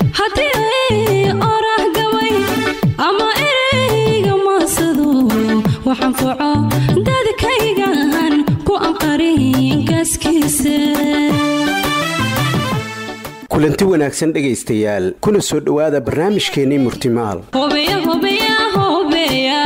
haddii ay oraah gabay ama ereyga maasado waxaan foco dadkaygan ku anqarin gaaskiisa kulanti wanaagsan dhegaystayaal kuna soo dhowaada barnaamijkeennii murtimaal hobeya hobeya hobeya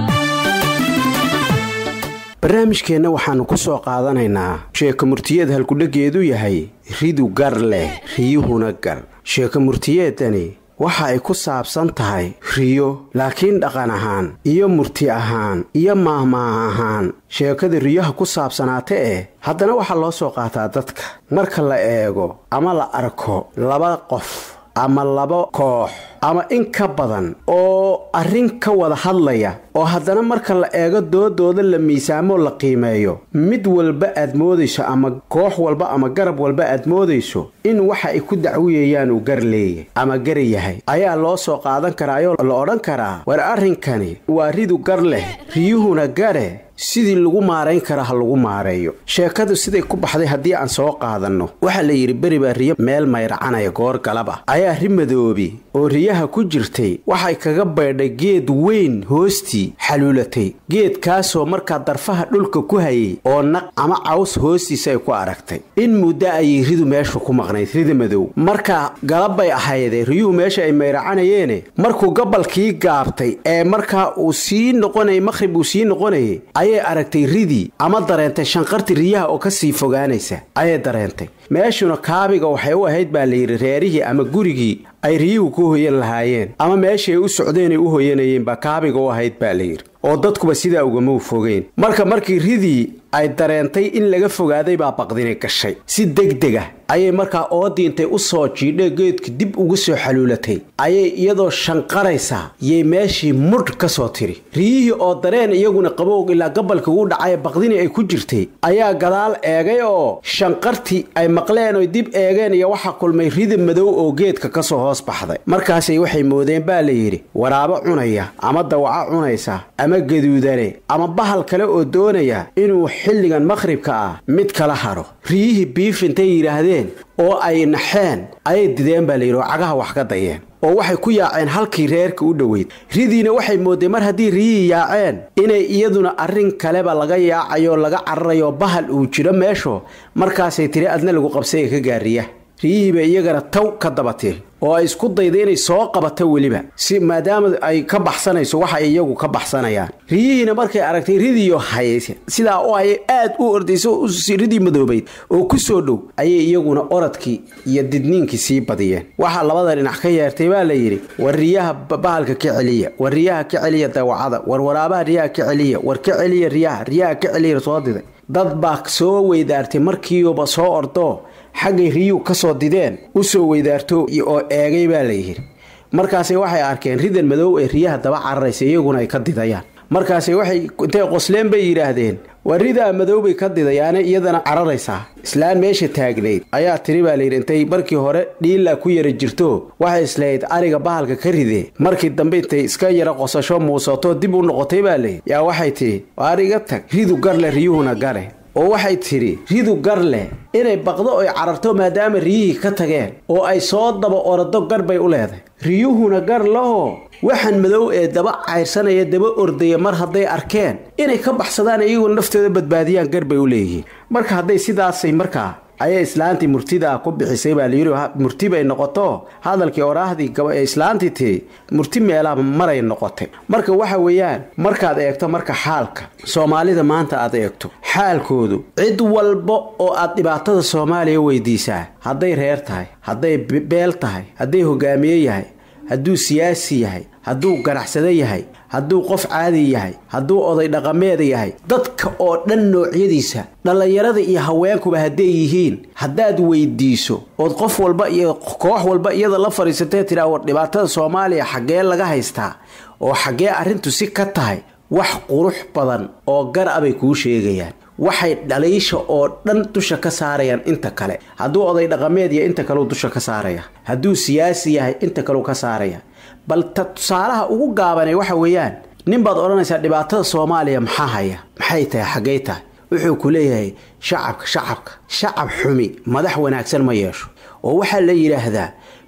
barnaamijkeenna waxaannu ku soo qaadanaynaa sheeko murtiyeed halkudheggeedu yahay ridu gar leh riyuhuna gar sheeko murtiyeedani waxa ay ku saabsan tahay riyo laakiin dhaqan ahaan iyo murti ahaan iyo maahmaah ahaan sheekada riyaha ku saabsanaata eh haddana waxaa loo soo qaataa dadka marka la eego ama la arko laba qof ama laba koox ama in ka badan oo arrin ka wada hadlaya oo haddana marka la eego doodooda la miisaamoo la qiimeeyo mid walba aad moodayso ama koox walba ama garab walba aad moodayso in waxa ay ku dacwiyayaan uu gar leeyahy ama gar yahay ayaa loo soo qaadan karaayoo la odhan karaa war arrinkani waa ridu gar leh riyuhuna gare sidii lagu maarayn kara ha lagu maareeyo sheekadu siday ku baxday haddii aan soo qaadanno waxaa la yidhi beri baa riyo meel mayracanaya goor galab ah ayaa ri madoobi oo riyaha ku jirtay waxay kaga baydhay geed weyn hoostii xaluulatay geedkaasoo markaa darfaha dhulka ku hayay oo naq ama caws hoostiisa ay ku aragtay in muddo ayay ridu meesha ku maqnayd rida madow markaa galab bay ahaydee riyuhu meesha ay mayracanayeene markuu gabalkii gaabtay ee markaa uu sii noqonayay maqhrib uu sii noqonayay ayay aragtay ridii ama dareentay shanqarti riyaha oo ka sii fogaanaysa ayay dareentay meeshuna kaabiga waxay u ahayd baa layidhi reerihii ama gurigii ay riyuhu ku hoyan lahaayeen ama meeshay u socdeenay u hoyanayeen baa kaabiga u ahayd baa layidhi oo dadkuba sidaa ugama fogeyn marka markii ridii ay dareentay in laga fogaaday baa baqdini gashay si degdeg ah ayay markaa oodiintay u soo jiidhe geedka dib ugu soo xaluulatay ayay iyadoo shanqaraysaa yay meeshii mudh ka soo tiri riyihii oo dareen iyaguna qabowg ilaa gabalka ugu dhacay baqdini ay ku jirtay ayaa gadaal eegay oo shanqartii ay maqleen oy dib eegeen iyo waxaa kulmay rida madow oo geedka ka soo hoos baxday markaasay waxay moodeen baa layidhi waraabo cunaya ama dawaco cunaysa ama gaduudane ama bahal kale oo doonaya inuu xilligan maqhribka ah mid kala hadho riyihii biif intay yidhaahdeen oo ay naxeen ayay dideen baa layidhi oo cagaha wax ka dayeen oo waxay ku yaaceen halkii reerka u dhoweyd ridiina waxay moodeen mar haddii riyihii yaaceen inay iyaduna arrin kaleba laga yaacayo laga cararayo bahal uu jiro meesho markaasay tiri adna lagu qabsaya ka gaariya riyihii bay iyagana taw ka dabatiri oo ay isku dayda inay soo qabato weliba si maadaama ay ka baxsanayso waxa ay iyagu ka baxsanayaan riyihiina markay aragtay ridiyo hayse sidaa oo ay aad u ordayso ridii madoobayd oo ku soo dhow ayay iyaguna oradkii iyo didniinkii sii badiyeen waxaa labada dhinac ka yeertay baa la yidhi war riyaha bahalka ka celiya war riyaha ka celiya dawacada war waraabaha riyaha ka celiya war ka celiya riyaha riyaha ka celiya soo diday dad baa soo weydaartay markiiuba soo ordoo xaggay riyuu ka soo dideen u soo weydaarto oo eegay baa la yidhi markaase waxay arkeen ridan madow ee riyaha daba cararaysa iyaguna ay ka didayaan markaase waxay intay qosleen bay yidhaahdeen waa ridaa madow bay ka didayaane iyadana cararaysaa islaan meesha taagnayd ayaa tiri baa layidhi intay markii hore dhiila ku yara jirto waxay islahayd ariga bahalka ka ridee markii dambe intay iska yara qosasho muusato dib u noqotay baa layidhi yaa waxay tidhi ariga tag ridu garle riyuhuna gare oo waxay tidhi ridu gar leh inay baqdo oy cararto maadaama riyihii ka tageen oo ay soo daba orado gar bay u leedahay riyuhuna gar lahoo waxaan madow ee daba cayrsanaya daba ordaya mar hadday arkeen inay ka baxsadaan iyaguna naftooda badbaadiyaan gar bay u leeyihiin marka hadday sidaasay markaa ayay islaantii murtida ku bixisay baa layidhi murti bay noqoto hadalkii oraahdii ee islaantii tiri murti meelaaba maray noqotay marka waxa weeyaan markaad eegto marka xaalka soomaalida maanta aad eegto xaalkoodu cid walba oo aad dhibaatada soomaaliya weydiisaa hadday reer tahay hadday beel tahay hadday hogaamiye yahay hadduu siyaasi yahay hadduu ganacsado yahay hadduu qof caadi yahay hadduu oday dhaqameed yahay dadka oo dhan noocyadiisa dhallinyarada iyo haweenkuba hadday yihiin haddaad weydiiso ood qof walba iyo koox walba iyada la fadhiisatee tidhaa war dhibaatada soomaaliya xaggee laga haystaa oo xaggee arrintu si ka tahay wax qurux badan oo gar a bay kuu sheegayaan waxay dhaliisha oo dhan dusha ka saarayaan inta kale hadduu oday dhaqameed yahay inta kaleu dusha ka saaraya hadduu siyaasi yahay inta kaleu ka saaraya bal ta tusaalaha ugu gaabanay waxa weeyaan nin baad odhanaysaa dhibaatada soomaaliya maxaa haya maxay tahay xaggay tahay wuxuu ku leeyahay shacabka shacabka shacab xumi madax wanaagsan ma yeesho oo waxaa la yidhaahdaa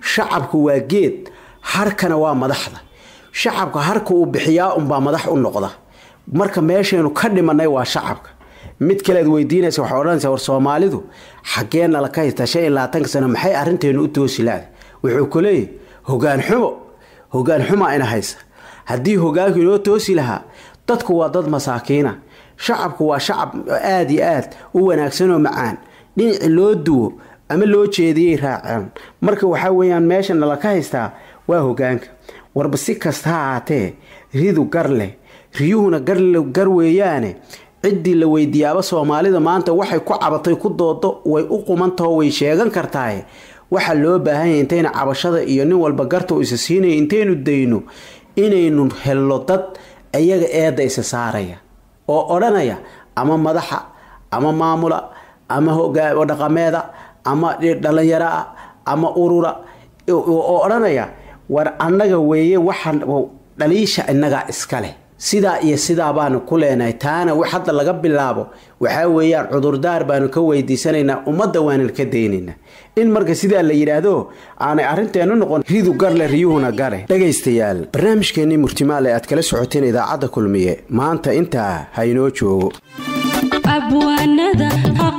shacabku waa geed harkana waa madaxda shacabka harka uu bixiyaa unbaa madax u noqda marka meeshaynu ka dhimanay waa shacabka mid kalead weydiinaysa waxaa odhanaysa war soomaalidu xaggee nala ka haystaa shan iyo labaatanka sano maxay arrinteenu u toosi laada wuxuu ku leeyahy hogaan xumo hogaan xumaa ina haysa haddii hogaanku inoo toosi lahaa dadku waa dad masaakiina shacabku waa shacab aada iyo aad u wanaagsan oo macaan dhinaci loo duwo ama loo jeediyey raaceen marka waxaa weeyaan meesha nala ka haystaa waa hogaanka warba si kasta ha ahaatee ridu gar leh riyuhuna gar weeyaane ciddii la weydiiyaaba soomaalida maanta waxay ku cabatay ku doodo way u qumantaho way sheegan kartaaye waxaa loo baahanyay intayna cabashada iyo nin walba garta u isa siinaya intaynu dayno inaynu helno dad iyaga eedda isa saaraya oo odhanaya ama madaxa ama maamula ama dhaqameeda ama dhallinyaroa ama urura oo odhanaya war annaga weeye waxaan dhaliisha innagaa iskaleh sidaa iyo sidaa baanu ku leenahay taana hadda laga bilaabo waxaa weeyaan cudurdaar baanu ka weydiisanaynaa ummadda waanan ka daynaynaa in marka sidaa la yidhaahdo aanay arrinteenu noqon ridu garle riyuhuna gare dhegaystayaal barnaamijkeennii murtimaale aad kala socoteen idaacadda kulmiye maanta intaa ha inoo joogo abwaanada